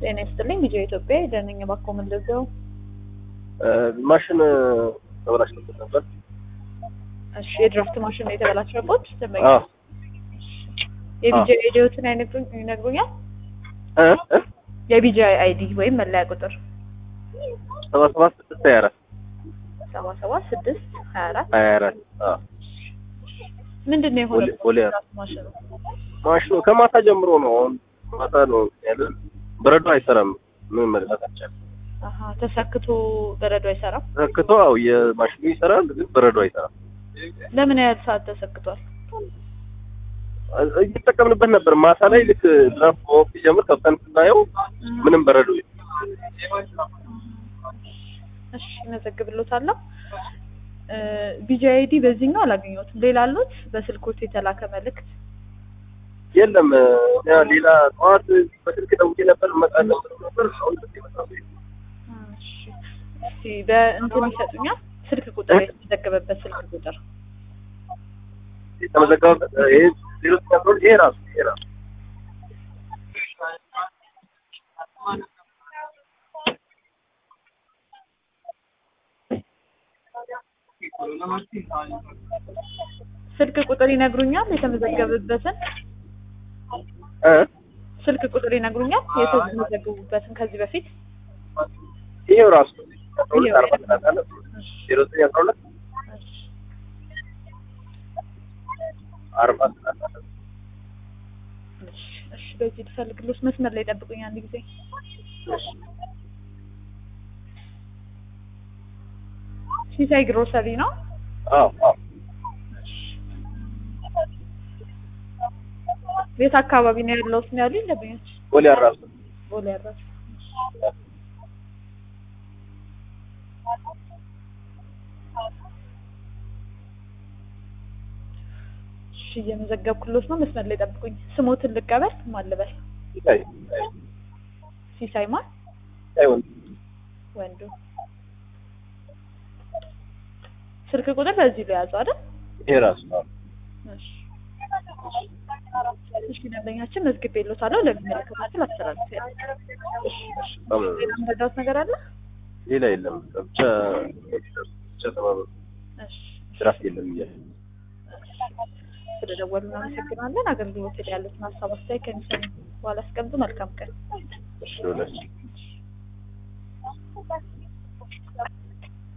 ጤና ይስጥልኝ ልጅ ኢትዮጵያ ደነኛ ባኮ ምንደዘው ማሽን ተበላሽቶበት ነበር። እሺ የድራፍት ማሽን ነው የተበላሸበት ደንበኛ አዎ የቢጂ አይዲዎትን አይነግሩኝ ይነግሩኛል እ እ የቢጂ አይዲ ወይም መለያ ቁጥር ሰባ ሰባት ስድስት ሀያ አራት ሰባ ሰባት ስድስት ሀያ አራት ሀያ አራት አዎ ምንድን ነው የሆነው ቦሌ- ቦሌ ድራፍት ማሽኑ ማሽኑ ከማታ ጀምሮ ነው። አሁን ማታ ነው ያለ በረዶ አይሰራም። ምን መግዛት አልቻለም። አሀ ተሰክቶ በረዶ አይሰራም ተሰክቶ አው የማሽኑ ይሰራል፣ ግን በረዶ አይሰራም። ለምን ያህል ሰዓት ተሰክቷል እየተጠቀምንበት ነበር። ማታ ላይ ልክ ድራፍት መወቅ ሲጀምር ከብተን ስናየው ምንም በረዶ እሺ እመዘግብሎታለሁ ቢጂ አይዲ በዚህኛው አላገኘሁትም ሌላ አሉት በስልኮት የተላከ መልእክት የለም። ያ ሌላ ጠዋት በስልክ ደውዬ ነበር እመጣለሁ ብሎ ነበር። አሁን ስልክ የመጣው የለም። እሺ እስቲ በእንትን ይሰጡኛል ስልክ ቁጥር የተመዘገበበት ስልክ ቁጥር የተመዘገበበት ይሄ ዜሮ ዘጠኝ አስራ ሁለት ይሄ ራሱ ይሄ ራሱ ስልክ ቁጥር ይነግሩኛል የተመዘገበበትን እ ስልክ ቁጥር ይነግሩኛል የተመዘገቡበትን ከዚህ በፊት ይሄው ራሱ አስራ ሁለት አርባ ሰላሳ አለ ዜሮ ዘጠኝ አስራ ሁለት እሺ አርባ ሰላሳ አለ እሺ እሺ በዚህ ልፈልግሎት መስመር ላይ ጠብቁኝ አንድ ጊዜ ሲሳይ ግሮሰሪ ነው አዎ አዎ ቤት አካባቢ ነው ያለው ነው ያሉኝ ደንበኞች ቦሌ አራሱ ቦሌ ያራሱ እሺ እየመዘገብኩሎት ነው መስመር ላይ ጠብቁኝ ስሞትን ልቀበል ማን ልበል ሲሳይ ሲሳይ ማን አይሆን ወንዱ ስልክ ቁጥር በዚህ ላይ ያዙ አይደል ይሄ ራሱ አዎ እሺ እሺ ደንበኛችን መዝግቤልዎታለሁ ለሚመለከታቸው አስተላልፌያለሁ በጣም ሌላ የምረዳዎት ነገር አለ ሌላ የለም። ብቻ ብቻ ተባበሩ። እሺ ድራፍት የለም እያለ ስለደወሉ እናመሰግናለን አገልግሎት ላይ ያሉትን ሀሳብ አስተያየት ከሚሰሙ በኋላ አስቀምጡ መልካም ቀን እሺ ወላሂ